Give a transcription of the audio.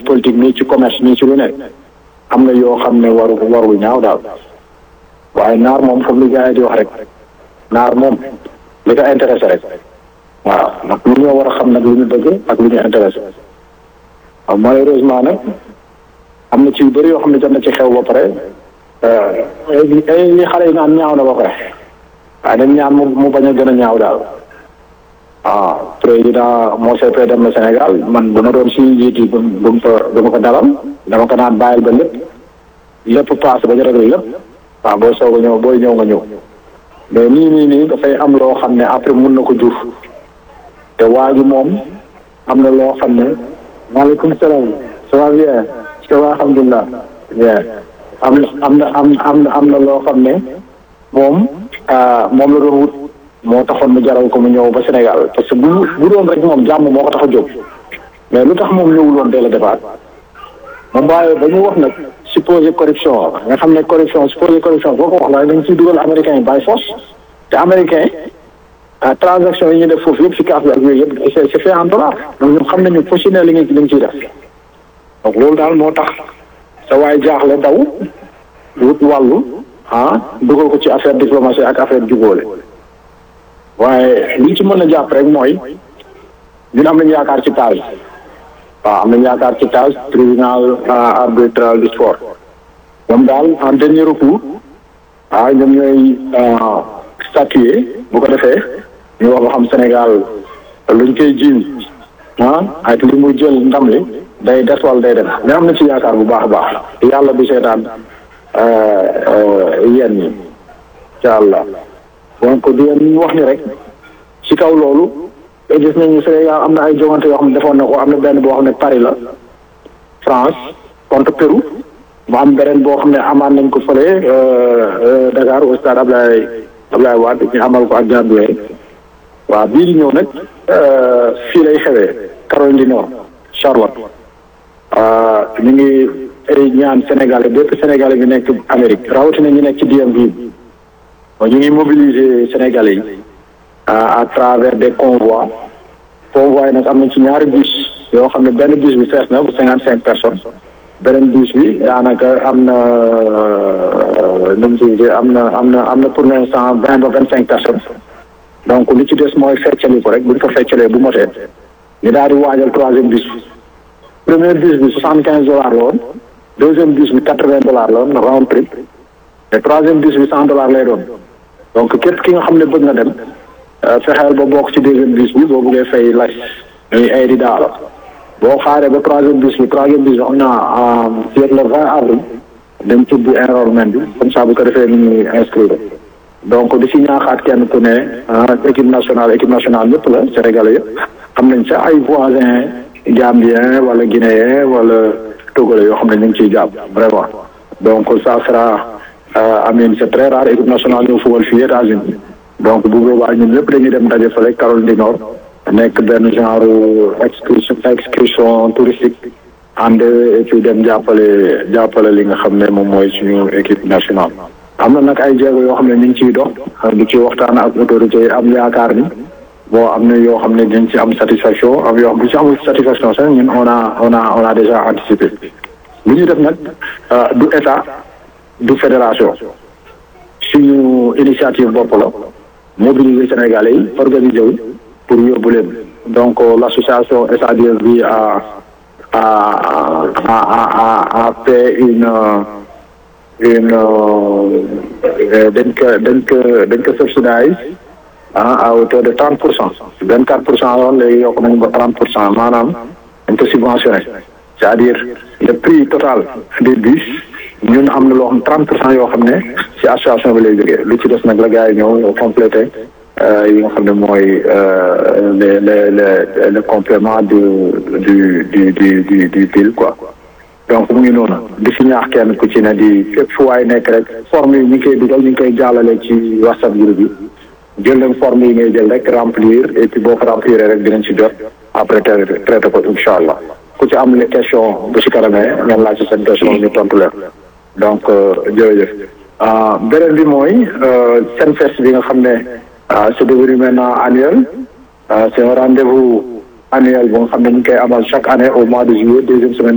politique nii ci commerce nii ci lu nekk am na yoo xam ne waru warul ñaaw daal waaye naar moom comme li gars yi di wax rek naar moom li ko intéressé rek waaw ndax lu ñoo war a xam nag lu ñu bëgg ak lu ñu intéressé waaw malheureusement nag am na ci yu bëri yoo xam ne jot na ci xew ba pare li xale yi naan ñaaw na ba pare waaye dañ ñaan mu mu bañ a gën a ñaaw daal waaw président moo CP dem na Sénégal man bu ma doon si njiit yi bu bu mu fa bu ma ko dalal dama ko naan bàyyil ba lépp lépp paase ba ñu réglé lépp waaw boo soog a ñëw booy ñëw nga ñëw mais nii nii nii dafay am loo xam ne après mun na ko jur te waa ji moom am na loo xam ne maaleykum salaam ça va bien ça va alhamdulilah bien am na am na am am na am na loo xam ne moom moom la doon wut moo taxoon mu jaral ko mu ñëw ba Sénégal parce que bu bu doon rek moom jàmm moo ko tax a jóg mais lu tax moom ñëwul woon dès le départ moom waaye ba ñu wax nag supposé corruption nga xam ne corruption supposé corruption boo ko wax waaye dañ ciy dugal américain yi by force te américain transaction yi ñu def foofu yëpp si kaaf bi ak yooyu yëpp c'est c'est fait en dollar donc ñoom xam nañu positionné li nga li nga ciy def donc loolu daal moo tax sa waay jaaxle daw wut wàllu ah dugal ko ci affaire diplomatie ak affaire jubóole waaye li ci mën a jàpp rek mooy ñun am nañu yaakaar ci TAS waaw am nañu yaakaar ci TAS tribunal arbitral du sport ñoom daal en dernier recours ah ñoom ñooy statuer bu ko defee ñu wax ba xam Sénégal luñ koy jiiñ ah ak li mu jël ndam li day des wala day dem mais am na ci yaakaar bu baax a baax yàlla du seetaan yéen ñi incha allah donc di leen wax ni rek ci kaw loolu gis nañu Sénégal am na ay jongante yoo xam ne defoon na ko am na benn boo xam ne Paris la France contre Pérou mu am beneen boo xam ne amaan nañ ko fële Dakar au stade Ablaye Ablaye Wade ñu amal ko ak Gambie waaw bii di ñëw nag fii lay xewee Caroline du Nord Charlotte ñu ngi ñaan Sénégalais bépp Sénégalais bi nekk Amérique rawatina ñu nekk ci DMV bi ñu ngi mobiliser Sénégalais yi à travers des convois convois yi nag am na ci ñaari bus yoo xam ne benn bus bi fees na bu cinquante cinq personnes beneen bus bi daanaka am na nu mu tuddee am na am na am na pour l'instant vingt ba vingt cinq personnes donc li ci des mooy feccali ko rek bu ñu ko feccalee bu motee ñu daal di waajal troisième bus bi premier bus bi soixante quinze dollars la woon deuxième bus bi quatre vingt dollars la woon round trip te troisième bus bi cent dollars lay doon donc képp ki nga xam ne bëgg nga dem fexeel ba bokk ci deuxième bus bi boo bëggee fay las ñuy ay di daala boo xaaree ba troisième bus bi troisième bus bi xam naa fii le vingt avril dem tubbi enrollment bi comme ça bu ko defee ni ñuy inscrire donc di si ñaaxaat kenn ku ne équipe nationale équipe nationale ñëpp la sénégalais yëpp am nañ sa ay voisins gambien wala guinéen wala togolais yoo xam ne ñu ngi ciy jàpp vraiment donc ça sera amin c'est très rare équipe nationale ñëw football fii États-Unis donc bu boobaa ñun ñëpp dañuy dem daje fële Caroline du Nord nekk benn genre excursion excursion touristique ànd et puis dem jàppale jàppale li nga xam ne moom mooy suñu équipe nationale. am na nag ay jéego yoo xam ne ñu ngi ciy dox di ci waxtaan ak autorités yi am yaakaar ni bon am na yoo xam ne dañ ci am satisfaction am yoo xam ne ci amul satisfaction sax ñun on a on a on a déjà anticipé lu ñu def nag du état du fédération suñu initiative bopp la mobiliser Sénégalais yi organiser wu pour yóbbu leen donc l'association SADSB a a a a a fait une une dañ ko dañ ko dañ ko subsidise ah à hauteur de trente pour cent vingt quatre pour cent loolu léegi yokk nañu ba trente pour cent maanaam dañ ko subventionné c'est-à-dire le prix total des bus ñun am na loo xam trente pour cent yoo xam ne ci association bi lay jógee lu ci des nag la gars yi ñëw complété yi nga xam ne mooy les les les le complément du du du du du du bill quoi donc mu ngi noonu di si ñaax kenn ku ci ne di fépp fu waay nekk rek forme yi ñu ngi koy dugal ñu ngi koy jàllale ci whatsapp groupe bi jël leen forme yi ngay jël rek remplir et puis boo ko remplir rek dinañ ci jot après traité ko incha allah ku ci am question bu si kanamee ngeen laaj ci seen question ñu tontu leen donc jërëjëf beneen bi mooy seen fest bi nga xam ne c'est devenu maintenant annuel c'est un rendez-vous annuel bu nga xam ne ñu ngi koy amal chaque année au mois de juillet deuxième semaine